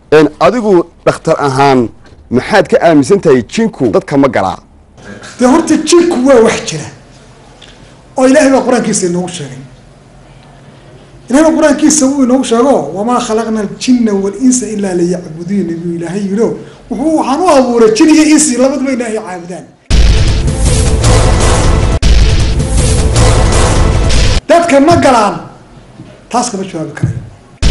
adigu dhakhtar ahaan maxaad ka aaminsan tahay jinku dadka ma galaa dee horta jinku waa wax jira oo ilaahay baa qur-aankiisa inoogu sheegay ilahay baa qur-aankiisa uu inoogu sheego wamaa khalaqna aljina walinsa ilaa liyacbuduuni buu ilaahay yidho wuxuu waxaan u abuuray jin iyo insi labaduba ilaahay caabudaan dadka ma galaan taas kama jawaabi karayo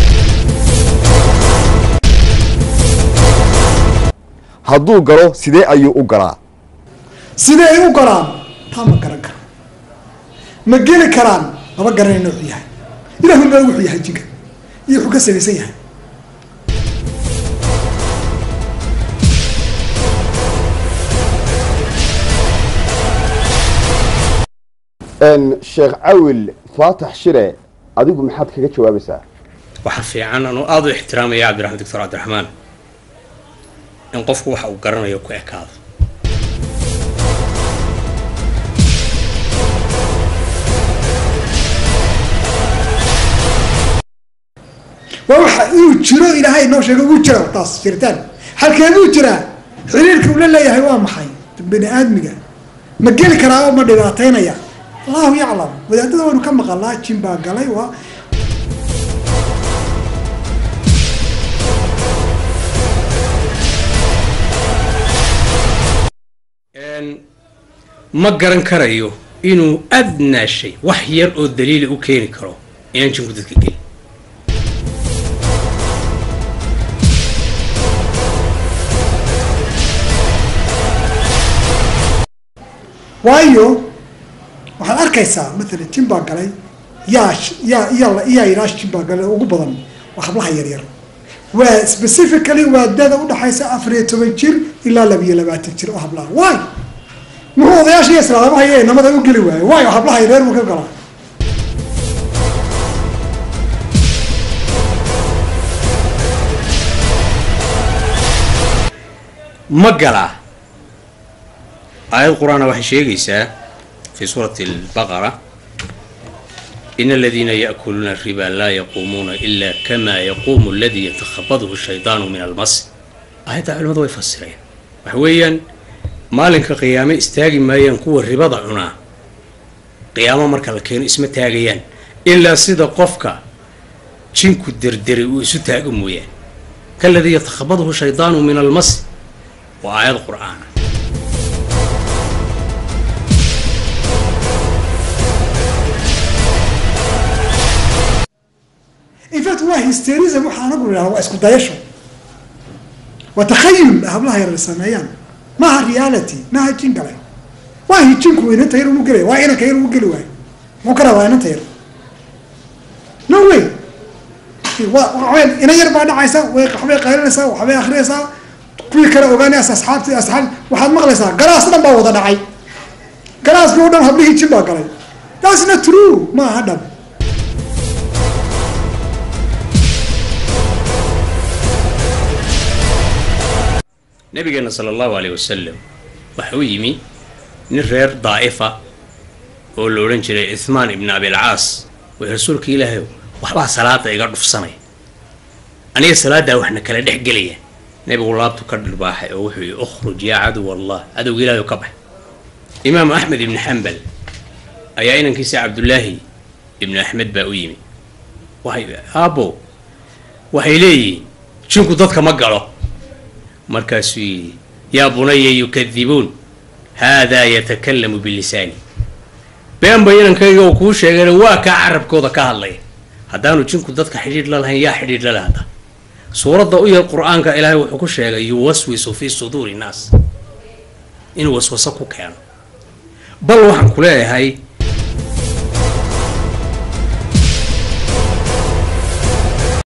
hadduu galo sidee ayuu u galaa sidee ay u galaan taa ma garan karo ma geli karaan maba garanay noocu yahay ilahu baa wuxuu yahay jinka iyo wuxuu ka samaysan yahay sheekh cawil faatax shire adigu maxaad kaga jawaabaysaa waxaa fiican anuu aada u ixtiraamaya cabdiraxmaan doctor cabdiraxmaan in qofku waxa uu garanayo ku ekaado waa waxa inuu jiro ilaahay noo sheego wuu jira taas jiritaan halkee buu jiraa xiriirka uu la leeyahay waa maxay bani aadmiga ma geli karaa oo ma dhibaataynaya allahu yaclam wadaadada waynu ka maqalaa jin baa galay waa ma garan karayo inuu adnaa shay wax yar oo daliila u keeni karo inaan jinku dadka gelin waayo waxaad arkaysaa matalan jin baa galay yaa yaa yaa yaa ilaa jin baa galay ugu badan waa hablaha yaryar waa specifically waa dada udhaxaysa afar iyo toban jir ilaa labiyo labaatan jir oo hablaha waay muxuu odayaasha iyo islaadama haye namada u geli waayo waayo hablaha yaryar buu ka galaa ma galaa aayad qur-aana waxay sheegaysaa fi suurati albaqara in aladiina yaakuluuna riba laa yaquumuuna ila kama yaquumu aladii yatakhabadhu shaydaanu min almas aayadda culimadu way fasireen waxa weeyaan maalinka qiyaame istaagi maayaan kuwa ribada cunaa qiyaamo marka la keeno isma taagayaan ilaa sida qofka jinku derderay uu isu taago mooyaan kaladii yatakhabadhu shaydaanu min almas waa aayad qur-aana in fact waa hysterism waxaa anagu idhaha waa isku dayasho waa takhayul hablaha yar sameeyaan maaha reality maaha jin gale waa jinku inanta yar unu gelay waa inanka yar unu geli waayo muxuu ka rabaa inanta yar no way wa ina yar baa dhacaysa way waxbay qaylinaysaa waxbay akrinaysaa kuwii kale ogaanaysa asxaabti asxaab waxaad maqlaysaa galaas dhan baa wada dhacay galaaskii o dhan hablihii jin baa galay that's not true maaha dhab nabigeena sala allahu aleyh wasalam waxa u yimi nin reer daa'ifa oo la odhan jiray ithmaan ibni abilcaas way rasuulka ilaahay waxbaa salaada iga dhufsanay aniga salaaddaa waxna kala dhex gelaya nebigu laabtu ka dhirbaaxay oo wuxuu yihi ukhruj yaa caduw allah cadowga ilaahay ka bax imaamu axmed ibni xambal ayaa inankiisa cabdullaahi ibnu axmed baa u yimi waxay aabbo waxay leeyihiin jinku dadka ma galo markaasuu yidhi yaa bunaya yukadibuun haadaa yatakalamu bilisaani beenba inankayga uu kuu sheegayna waa kaa carabkooda ka hadlaya haddaanu jinku dadka xidhiidh la lahayn yaa xidhiidh la lahda suuradda u yar qur-aanka ilaahay wuxuu ku sheegay yuwaswisu fii suduuri nnaas inuu waswaso ku keeno bal waxaan ku leeyahay